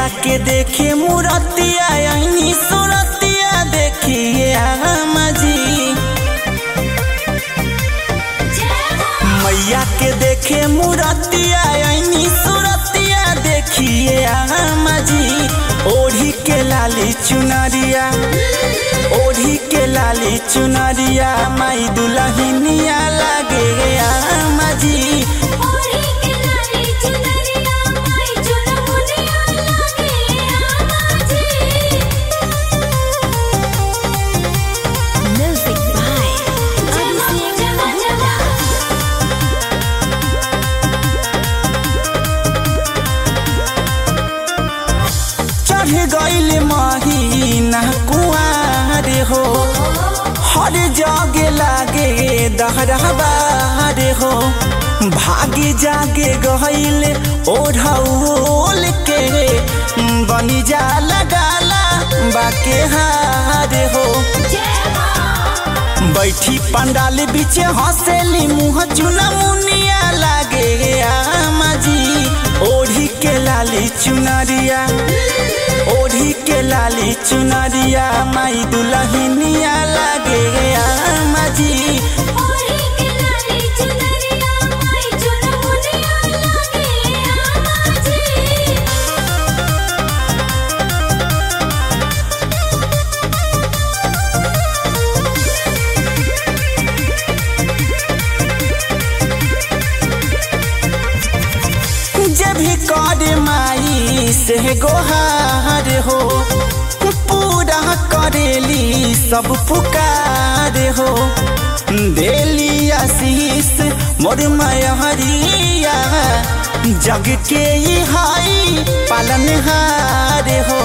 मैया के देखे मूरतिया यही सूरतिया देखिए आमा जी मैया के देखे मूरतिया यही सूरतिया देखिए आमा जी ओढ़ी के लाली चुनरिया ओढ़ी के लाली चुनरिया माई दुल्हनिया लागे आमा जी ओढ़ी के लाली चुनरिया माई चुनमुनिया लागे आमा जी म्यूजिक बाय अभिषेक जमा चढ़ गईल महीना कुआर हो हर जगे लागे दहरबार हो भागे जागे गईल ओढ़ौल के बनी जा लगाला बाके हार हो बैठी पंडाल बीच हंसेली मुँह चुना मुनिया लागे आमा जी ओढ़ी के लाली चुनरिया ओढ़ी के लाली चुनरिया माई दुल्हनिया लागे आमा जी ओढ़ी के लाली चुनरिया माई चुनमुनिया लागे आमा जी जब भी कर माई से गोहार हो पूरा करेली सब पुकार हो देली आशीष मोर मयहरिया जग के ही हाई पालनहार हो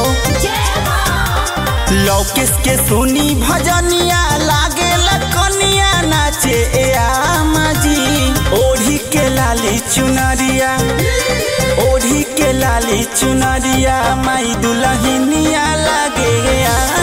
लौकेश के सुनी भजनिया लागे लखनिया नाचे ए आमा जी ओढ़ी के लाली चुनरिया ओढ़ी के लाली चुनरिया माई दुल्हनिया लागे आ